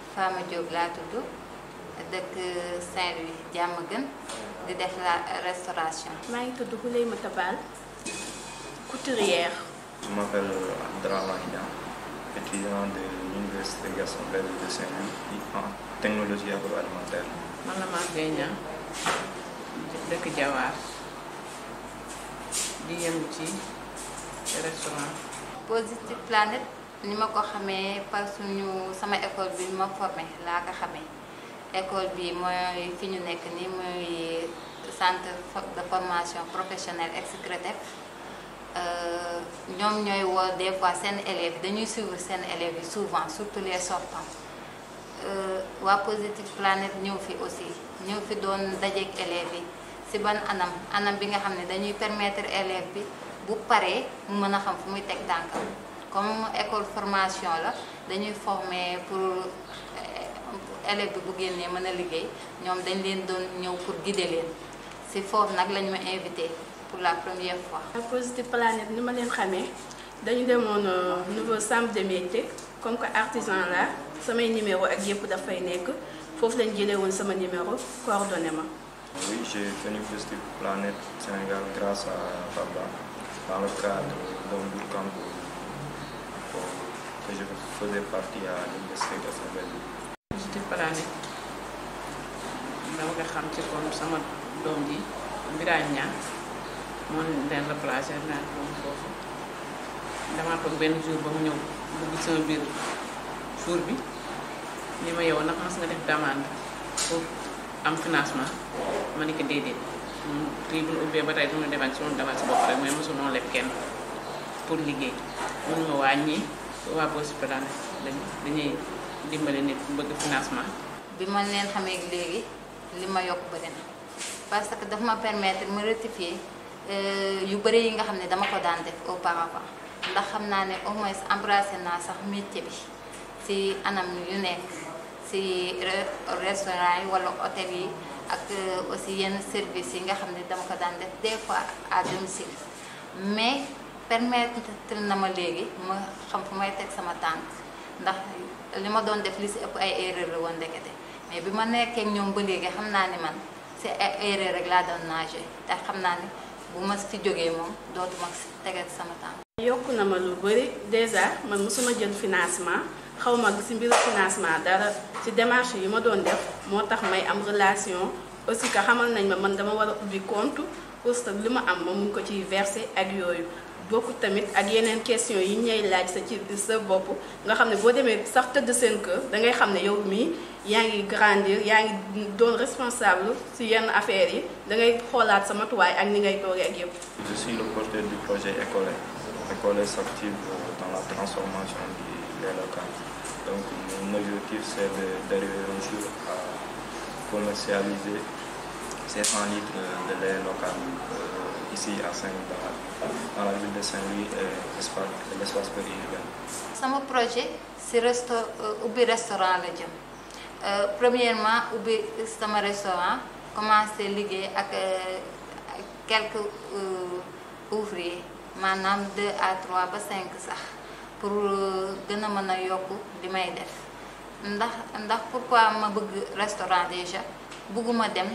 Fama Diop laa tudd dëkk Saint-Louis Diamaguène di def la restauration. maa ngi tudd Houleymatta Bal couturière. Je m'appelle Abdrahman Ida, étudiant de l'Université Gaston Berger de Saint-Louis en technologie agroalimentaire. man la maa ngay ñaan dëkk Jawaar di yëngu ci restaurant. Positive Planet ni ma ko xamee par suñu sama école bi ma formé laa ko xamee école bi mooy fi ñu nekk nii mooy centre de formation professionnelle ex-CRETEF ñoom ñooy woo des fois seen élèves yi dañuy suivre seen élèves yi souvent surtout les sortants waa Positive Planet ñëw fi aussi ñëw fi doon dajeek élèves yi ci ban anam anam bi nga xam ne dañuy permettre élève bi bu paree mu mën a xam fu muy teg tànkam comme école formation la dañuy former pour élève bi bu génnee mën a liggéey ñoom dañ leen doon ñëw pour guider leen ci foofu nag lañ ma invité pour la première fois. Positive Planet ni ma leen xamee dañu demoon nouveau centre de métier comme que artisan la samay numéro ak yëpp dafay nekk foofu lañ jëlee woon sama numéro coordonné ma. Oui, j'ai tenu Positive Planet Sénégal grâce à Baba dans le cadre d'un bootcamp que je faisais partie à l'Université Gaston Berger. Positive Planet dama ko xam ci comme sama doom ji Birane Niang moo leen replacé naa ko foofu damaa toog benn jour ba mu ñëw dugg sama biir jour bi ni ma yow nag mas nga def demande pour am financement ma ni ko déedéet prix bu ñu ubbee ba tey du ñu demal si moom demal si bopp rek mais mosu noo leb kenn pour liggéey mun ma wàññi waa Positive Planet dañuy dimbale nit bu bëgg financement bi ma leen xamee léegi li ma yokk bëri na parce que daf ma permettre ma rectifier yu bëri yi nga xam ne dama ko daan def auparavant ndax xam naa ne au moins embrassé naa sax métier bi ci anam yu nekk ci restaurant yi walla hôtel yi ak aussi yenn service yi nga xam ne dama ko daan def des fois à domicile mais permettre na ma léegi ma xam fu may teg sama tànk ndax li ma doon def li ci ëpp ay erreur la woon ndekete mais bi ma nekkee ñoom ba léegi xam naa ni man ci ay erreur rek laa doon nager te xam naa ni bu ma ci jógee moom dootuma ci tegal sama tànk. yokk na ma lu bëri déjà man mosuma jël financement xaw ma ci mbiru financement dara ci démarche yi ma doon def moo tax may am relation aussi que xamal nañ ma man dama war a ubbi compte pour que li ma am ma mun ko ciy verser ak yooyu bokku tamit ak yeneen question yi ñay laaj sa ci sa bopp nga xam ne boo demee sax tëdd seen kër da ngay xam ne yow mii yaa ngi grandir yaa ngi doon responsable ci yenn affaires yi da ngay xoolaat sa matuwaay ak ni ngay toogee ak yëpp. Je suis le porteur du projet École. École s'active dans la transformation des locaux. Donc mon objectif c'est d'arriver un jour à commercialiser ces 100 litres de lait local euh, ici à Saint-Louis, dans, dans la ville de Saint-Louis et l'espace périurbain. sama projet ci resto ubbi restaurant la jëm premièrement ubbi sama restaurant commencé liggéey ak quelques ouvriers maanaam 2 à 3 ba 5 sax pour gën a mën a yokk li may def ndax ndax pourquoi ma bëgg restaurant déjà bëgguma dem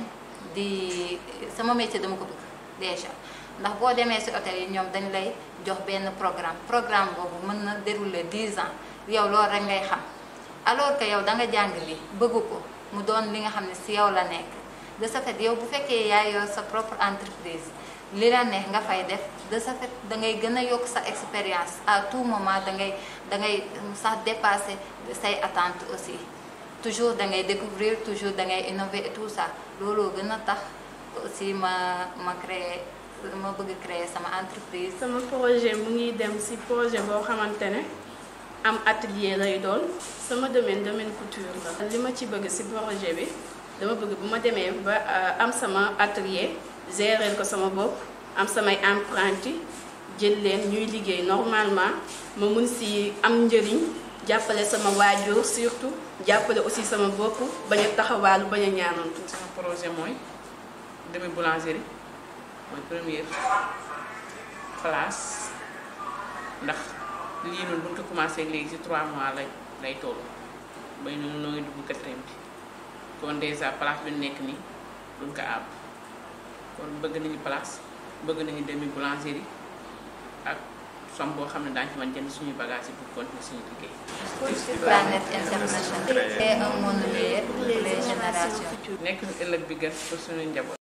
di sama métier dama ko bëgg déjà ndax boo demee ci hôtel yi ñoom dañ lay jox benn programme programme boobu mën na dérouler 10 ans yow loolu rek ngay xam alors que yow da nga jàng li bëgg ko mu doon li nga xam ne ci yow la nekk de ce fait yow bu fekkee yaay yor sa propre entreprise li la neex nga fay def de ce fait da ngay gën a yokk sa expérience à tout moment da ngay da ngay sax dépasser say attentes aussi toujours da ngay découvrir toujours da ngay innover et tout ça looloo gën a tax aussi ma ma créer ma bëgg créer sama entreprise. sama projet mu ngi dem ci projet boo xamante ne am atelier lay doon sama domaine domaine couture la. li ma ci bëgg ci projet bi dama bëgg bu ma demee ba am sama atelier gérer ko sama bopp am samay apprentis jël leen ñuy liggéey normalement ma mun ci am njëriñ jàppale sama waajur surtout jàppale aussi sama bopp bañ a taxawaalu bañ a ñaanantu. sama projet mooy demi boulangerie mooy première place ndax lii noonu bu ñu ko commencé léegi ci 3 mois lay lay toll ba ñu noo ngi dugg quatrième bi kon dèjà place bi nekk nii duñ ko àbb kon bëgg nañu place bëgg nañu demi boulangerie ak som boo xam ne daañu ci mën jënd suñuy bagages yi pour continuer suñu liggéey. Planète internationale et un monde meilleur pour les générations. nekk ëllëg bi gën pour suñu njaboot.